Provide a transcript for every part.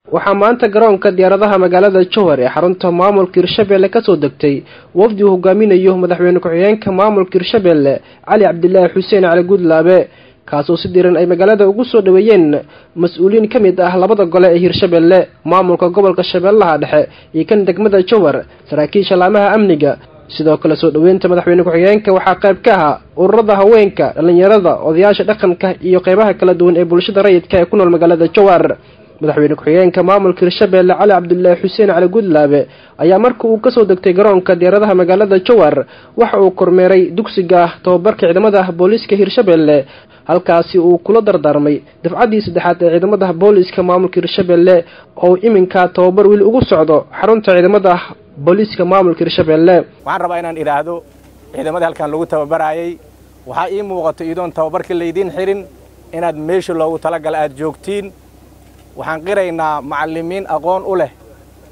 waxaa maanta garoonka diyaaradaha magaalada jowhar ee xarunta maamulka hirshabelle kasoo degtay wafdi uu hogaaminayo madaxweyne ku-xigeenka maamulka hirshabelle cali cabdilaahi xuseen cali gudlaabe kaasoo si diran ay magaalada ugu soo dhaweeyeen mas-uuliyiin ka mid ah labada gole ee hirshabelle maamulka gobolka shabeellaha dhexe iyo kan degmada jowhar saraakiisha laamaha amniga sidoo kale soo dhoweynta madaxweyne ku-xigeenka waxaa qayb ka ahaa ururada haweenka dhallinyarada odayaasha dhaqanka iyo qeybaha kala duwan ee bulshada rayidka ee ku nool magaalada jowhar madaxweyne ku-xigeenka maamulka hirshabelle cali cabdilaahi xuseen cali gudlaabe ayaa marka uu kasoo degtay garoonka diyaaradaha magaalada jowhar waxa uu kormeeray dugsiga tababarka ciidamada booliiska hirshabelle halkaasi uu kula dardaarmay dafcaddii saddexaad ee ciidamada booliiska maamulka hirshabelle oo iminka tababar weli ugu socdo xarunta ciidamada booliiska maamulka hirshabelle waxaan rabaa inaan idhaahdo ciidamadii halkan lagu tababarayay waxaa ii muuqato iidoon tababarka laydiin xirin inaad meesha loogu talagala aada joogtiin waxaan qiraynaa macallimiin aqoon u leh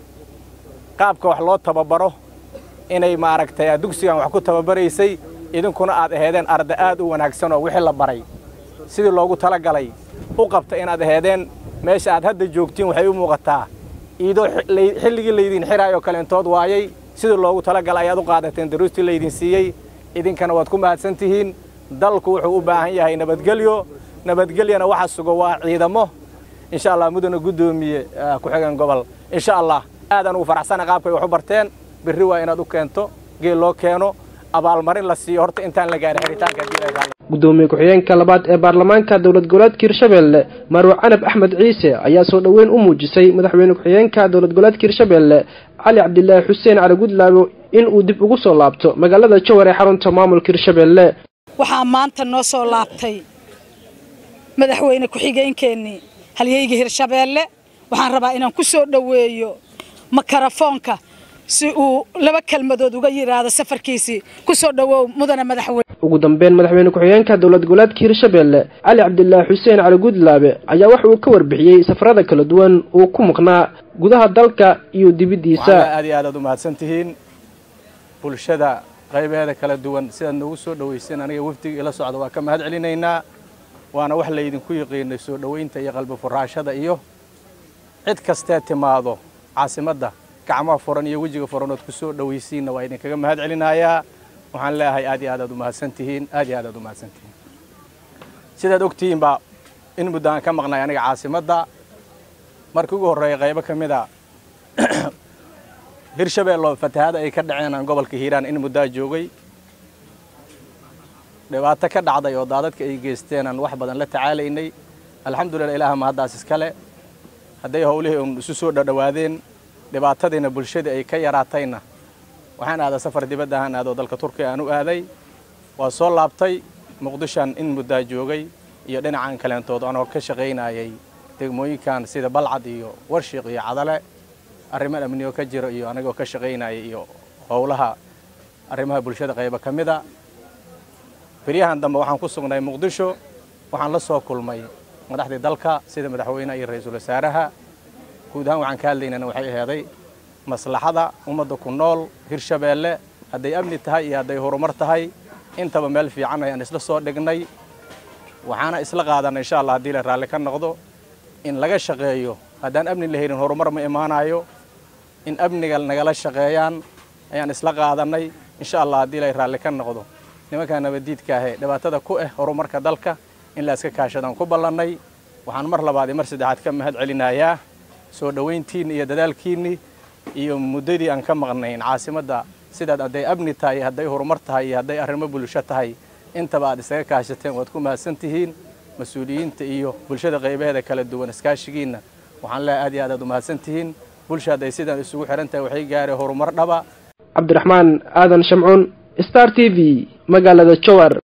qaabka wax loo tababaro inay maaragtay dugsigan wax ku tababaraysay idinkuna aad aheedeen arda aad u wanaagsan oo wixii la baray sidii loogu talagalay u qabta inaad aheedeen meesha aad hadda joogtiin waxay u muuqataa iidoo xilligii laydiin xiraayoo kaleentood waayay sidii loogu talagalay ayaad u qaadateen daruustii laydin siiyey idinkana waad ku mahadsan tihiin dalku wuxuu u baahan yahay nabadgelyo nabadgelyana waxa sugo waa ciidamo insha allah mudana guddoomiye ku-xigeen gobol insha allah aadaan ugu faraxsana qaabkay wax u barteen berri waa inaad u keento geel loo keeno abaalmarin la siiyo horta intaan la gaarin xiritaanka guddoomiye ku-xigeenka labaad ee baarlamaanka dowlad goboleedka hirshabelle marwe canab axmed ciise ayaa soo dhoweyn u muujisay madaxweyne ku-xigeenka dowlad goboleedka hirshabelle cali cabdilaahi xuseen cali gudlaabe in uu dib ugu soo laabto magaalada jowhar ee xarunta maamulka hirshabelle waxaa maanta noo soo laabtay madaxweyne ku-xigeenkeennii halyeyga hirshabeelle waxaan rabaa inaan ku soo dhoweeyo makarafoonka si uu laba kelmadood uga yidhaahdo safarkiisii ku soo dhowow mudana madaxweyne ugu dambeyn madaxweyne ku-xigeenka dowlad goboleedka hirshabelle cali cabdilaahi xuseen cali gudlaabe ayaa waxa uu ka warbixiyey safarada kala duwan uu ku maqnaa gudaha dalka iyo dibiddiisa aad iyo aad aad u mahadsan tihiin bulshada qaybeeda kala duwan sidaad noogu soo dhoweyseen aniga wafdiga ila socda waa ka mahad celinaynaa waana wax laydinku yiqiinay soo dhoweynta iyo qalbi furaashada iyo cid kastee timaado caasimadda gacmaha furan iyo wejiga furanood ku soo dhowaysiinna waa idinkaga mahad celinayaa waxaan leeyahay aad iyo aad aad u mahadsan tihiin aad iyo aad aad u mahadsan tihiin sidaad ogtihiin baa in muddo aan ka maqnay aniga caasimadda markii ugu horreeya qaybo ka mid a hirshabeello fatahaada ay ka dhaceen aan gobolka hiiraan in muddaa joogay dhibaato ka dhacday oo daadadka ay geysteen aan wax badan la tacaalaynay alxamdulillah ilaah mahaddaas iskale hadday howlihii un isu soo dhadhowaadeen dhibaatadiina bulshadii ay ka yaraatayna waxaan aadaa safar dibadda ahaan aadoo dalka turkiya aan u aaday waa soo laabtay muqdishaan in muddaa joogay iyo dhinacan kaleentood anoo ka shaqaynayay degmooyinkan sida balcad iyo warshiiq iyo cadale arrimo amnioo ka jiro iyo anagoo ka shaqaynaya iyo howlaha arrimaha bulshada qaybo ka mida beryahan dambe waxaan ku sugnay muqdisho waxaan la soo kulmay madaxdii dalka sida madaxweyneha iyo ra-iisul wasaaraha guud ahaan waxaan ka hadlaynana waxay aheeday maslaxada ummadda ku nool hirshabeelle hadday amni tahay iyo hadday horumar tahay intaba meel fiican ayaan isla soo dhignay waxaana isla qaadanay insha allah haddii la raalli ka noqdo in laga shaqeeyo haddaan amni la helin horumar ma imaanayo in amniga nagala shaqeeyaan ayaan isla qaadanay insha allah haddii la raalli ka noqdo nimankaa nabaddiidka ahee dhibaatada ku ah horumarka dalka in la iska kaashadaan ku ballannay waxaan mar labaad iyo mar saddexaad ka mahad celinayaa soo dhowayntiinni iyo dadaalkiinni iyo muddadii aan ka maqnayn caasimadda sidaad hadday amni tahay hadday horumar tahay iyo hadday arrimo bulsho tahay intaba aad isaga kaashateen waad ku mahadsan tihiin mas-uuliyiinta iyo bulshada qaybaheeda kala duwan iskaashigiinna waxaan leehay aad iyo aad aad u mahadsan tihiin bulsha hadday sidaan isugu xihan tahay waxay gaareen horumar dhaba cabdiraxmaan aadan shamcuun star t v magaalada jowar